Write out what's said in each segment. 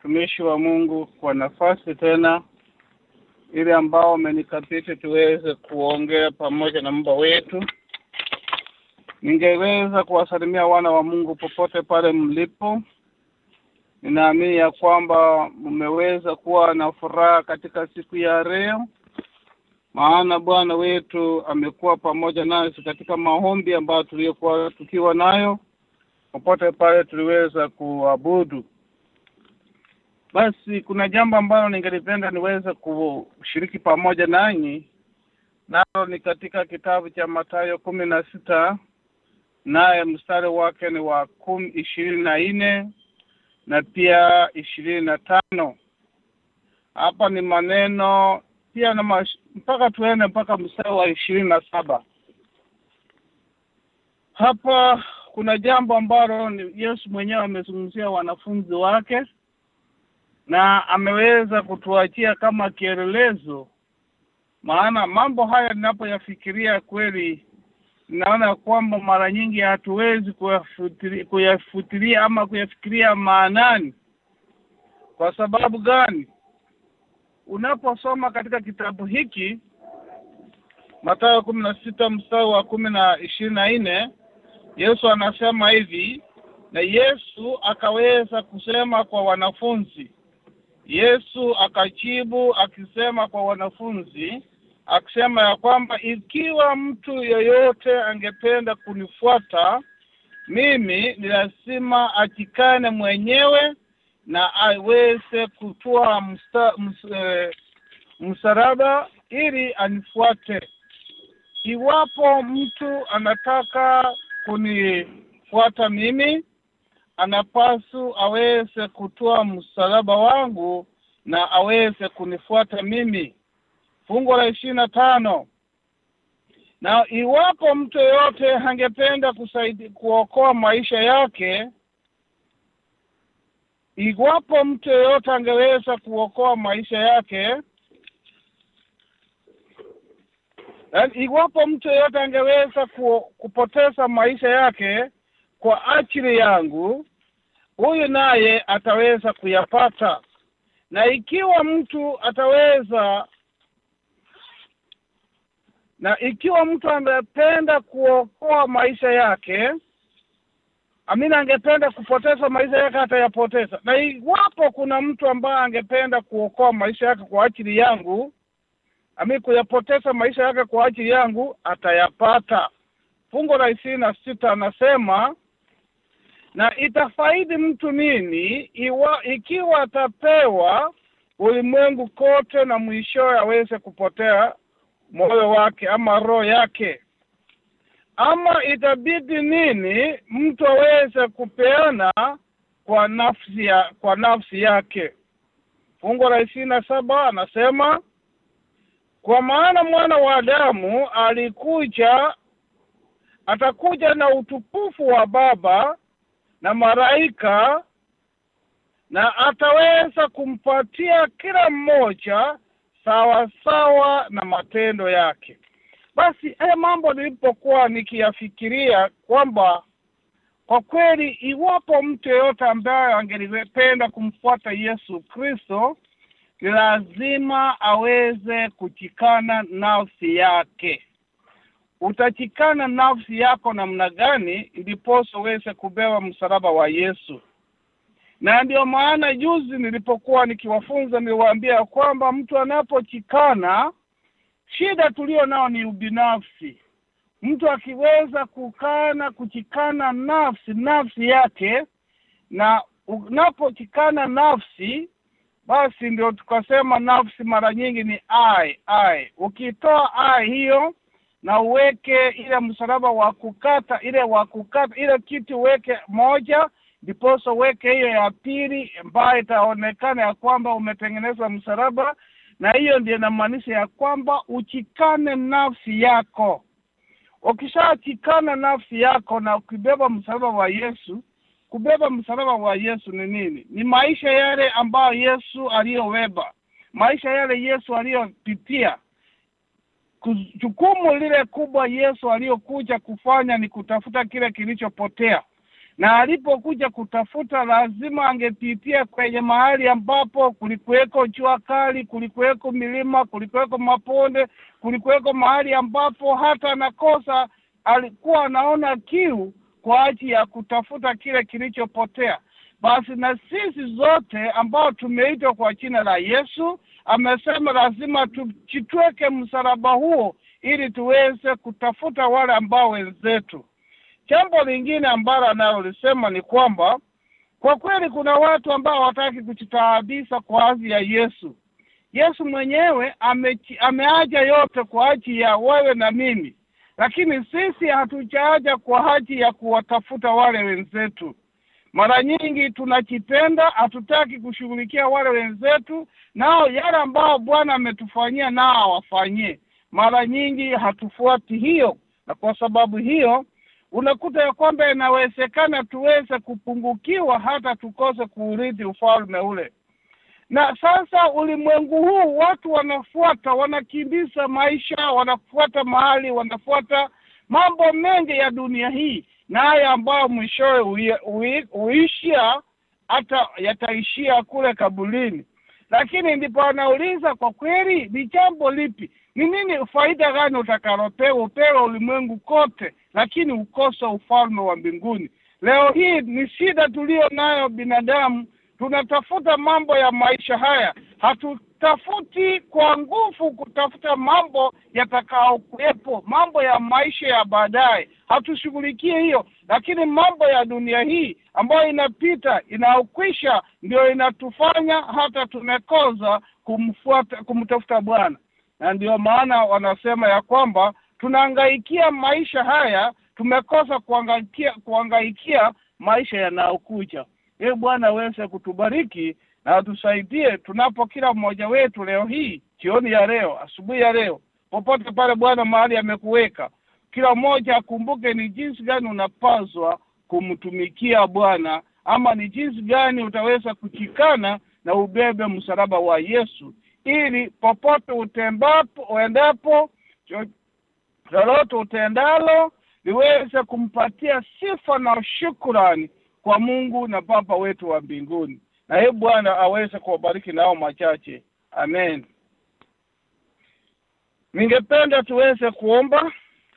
watumishi wa Mungu kwa nafasi tena ile ambao amenikabidhi tuweze kuongea pamoja na Mungu wetu. Ningeweza kuwasalimia wana wa Mungu popote pale mlipo. Ninaamini ya kwamba mmeweza kuwa na furaha katika siku ya leo, maana Bwana wetu amekuwa pamoja nasi katika maombi ambayo tuliyokuwa tukiwa nayo popote pale tuliweza kuabudu. Basi kuna jambo ambalo ningelipenda niweze kushiriki pamoja nanyi, nalo ni katika kitabu cha Mathayo kumi na sita naye mstari wake ni wa kumi ishirini na nne na pia ishirini na tano. Hapa ni maneno pia na mash, mpaka tuende mpaka mstari wa ishirini na saba. Hapa kuna jambo ambalo ni Yesu mwenyewe amezungumzia wanafunzi wake na ameweza kutuachia kama kielelezo. Maana mambo haya ninapoyafikiria kweli, naona kwamba mara nyingi hatuwezi kuyafutilia, kuyafutilia ama kuyafikiria maanani. Kwa sababu gani? Unaposoma katika kitabu hiki Mathayo kumi na sita mstari wa kumi na ishirini na nne Yesu anasema hivi, na Yesu akaweza kusema kwa wanafunzi. Yesu akajibu akisema kwa wanafunzi akisema ya kwamba ikiwa mtu yeyote angependa kunifuata mimi, ni lazima ajikane mwenyewe na aweze kutoa msta, ms, e, msalaba ili anifuate. Iwapo mtu anataka kunifuata mimi, anapasu aweze kutoa msalaba wangu na aweze kunifuata mimi. Fungu la ishirini na tano. Na iwapo mtu yeyote angependa kusaidia kuokoa maisha yake, iwapo mtu yeyote angeweza kuokoa maisha yake, iwapo mtu yeyote angeweza ku, kupoteza maisha yake kwa ajili yangu, huyu naye ataweza kuyapata. Na ikiwa mtu ataweza na ikiwa mtu angependa kuokoa maisha yake, amina, angependa kupoteza maisha yake atayapoteza. Na iwapo kuna mtu ambaye angependa kuokoa maisha yake kwa ajili yangu, ami kuyapoteza maisha yake kwa ajili yangu atayapata. Fungu la ishirini na sita anasema na itafaidi mtu nini iwa, ikiwa atapewa ulimwengu kote na mwishowe aweze kupotea moyo wake ama roho yake? Ama itabidi nini mtu aweze kupeana kwa nafsi ya, kwa nafsi yake? Fungu la ishirini na saba anasema kwa maana mwana wa Adamu alikuja, atakuja na utukufu wa Baba na malaika, na ataweza kumpatia kila mmoja sawa sawa na matendo yake. Basi haya mambo nilipokuwa nikiyafikiria kwamba kwa kweli, iwapo mtu yeyote ambaye angelipenda kumfuata Yesu Kristo ni lazima aweze kuchikana nafsi yake. Utachikana nafsi yako namna gani ndiposa uweze kubeba msalaba wa Yesu? Na ndio maana juzi nilipokuwa nikiwafunza niliwaambia kwamba mtu anapochikana, shida tulio nao ni ubinafsi. Mtu akiweza kukana kuchikana nafsi nafsi yake, na unapochikana nafsi basi ndio tukasema nafsi mara nyingi ni ai ai. Ukitoa ai hiyo na uweke ile msalaba wa kukata ile wa kukata ile kitu uweke moja, ndiposa uweke hiyo ya pili ambayo itaonekana ya kwamba umetengeneza msalaba, na hiyo ndio inamaanisha ya kwamba uchikane nafsi yako. Ukishachikana nafsi yako na ukibeba msalaba wa Yesu kubeba msalaba wa Yesu ni nini? Ni maisha yale ambayo Yesu aliyobeba, maisha yale Yesu aliyopitia. Jukumu lile kubwa Yesu aliyokuja kufanya ni kutafuta kile kilichopotea, na alipokuja kutafuta lazima angepitia kwenye mahali ambapo kulikuweko jua kali, kulikuweko milima, kulikuweko maponde, kulikuweko mahali ambapo hata nakosa alikuwa anaona kiu kwa ajili ya kutafuta kile kilichopotea. Basi na sisi zote ambao tumeitwa kwa jina la Yesu, amesema lazima tujitweke msalaba huo ili tuweze kutafuta wale ambao wenzetu. Jambo lingine ambalo analolisema ni kwamba kwa kweli kuna watu ambao hawataki kujitaabisa kwa ajili ya Yesu. Yesu mwenyewe ame, ameaja yote kwa ajili ya wewe na mimi, lakini sisi hatujaaja kwa ajili ya kuwatafuta wale wenzetu. Mara nyingi tunajipenda, hatutaki kushughulikia wale wenzetu, nao yale ambao Bwana ametufanyia nao awafanyie. Mara nyingi hatufuati hiyo, na kwa sababu hiyo unakuta ya kwamba inawezekana tuweze kupungukiwa hata tukose kuurithi ufalme ule. Na sasa ulimwengu huu watu wanafuata, wanakimbiza maisha, wanafuata mahali, wanafuata mambo mengi ya dunia hii, na haya ambayo mwishowe huishia hata yataishia kule kabulini. Lakini ndipo anauliza kwa kweli, ni jambo lipi? Ni nini faida gani utakalopewa? Upewe ulimwengu kote, lakini ukosa ufalme wa mbinguni. Leo hii ni shida tuliyo nayo binadamu, tunatafuta mambo ya maisha haya, hatutafuti kwa nguvu kutafuta mambo yatakaokuwepo, mambo ya maisha ya baadaye, hatushughulikie hiyo, lakini mambo ya dunia hii ambayo inapita inaokwisha, ndio inatufanya hata tumekosa kumfuata kumtafuta Bwana na ndio maana wanasema ya kwamba tunahangaikia maisha haya, tumekosa kuangaikia kuangaikia maisha yanayokuja. Ee Bwana aweze kutubariki na atusaidie tunapo kila mmoja wetu leo hii, jioni ya leo, asubuhi ya leo, popote pale Bwana mahali amekuweka, kila mmoja akumbuke ni jinsi gani unapaswa kumtumikia Bwana, ama ni jinsi gani utaweza kuchikana na ubebe msalaba wa Yesu ili popote utembapo uendapo, lolote utendalo liweze kumpatia sifa na shukrani kwa Mungu na Baba wetu wa mbinguni. Na hii Bwana aweze kuwabariki nao machache, amen. Ningependa tuweze kuomba.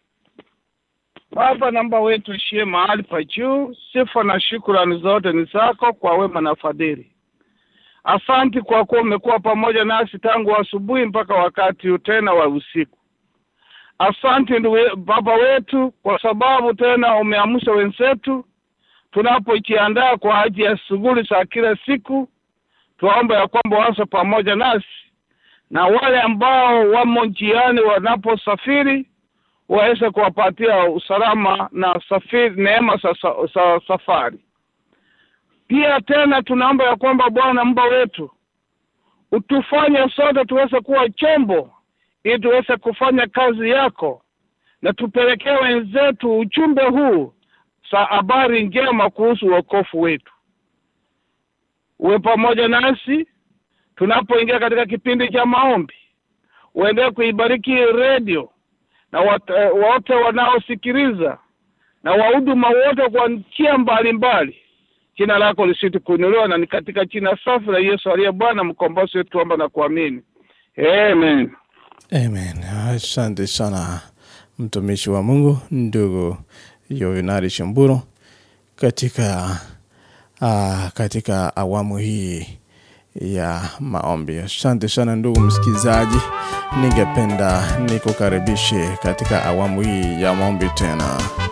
Baba namba wetu ishie mahali pa juu, sifa na shukrani zote ni zako kwa wema na fadhili. Asanti kwa kuwa umekuwa pamoja nasi tangu asubuhi mpaka wakati huu tena wa usiku. Asanti ndugu Baba wetu, kwa sababu tena umeamsha wenzetu tunapojiandaa kwa ajili ya shughuli za kila siku. Tuombe ya kwamba waso pamoja nasi na wale ambao wamo njiani wanaposafiri waweze kuwapatia usalama na safiri, neema za sa, safari pia tena tunaomba ya kwamba Bwana Mungu wetu utufanye sote tuweze kuwa chombo, ili tuweze kufanya kazi yako, na tupelekee wenzetu ujumbe huu sa habari njema kuhusu wokovu wetu. Uwe pamoja nasi tunapoingia katika kipindi cha maombi, uendelee kuibariki redio na wote wanaosikiliza na wahuduma wote kwa njia mbalimbali jina lako lisiti kuinuliwa na ni katika jina safi la Yesu aliye Bwana mkombozi wetu, tuomba na kuamini amen. Amen. Asante sana mtumishi wa Mungu ndugu Yovinari Shamburo katika uh, katika awamu hii ya maombi. Asante sana ndugu msikilizaji, ningependa nikukaribishe katika awamu hii ya maombi tena.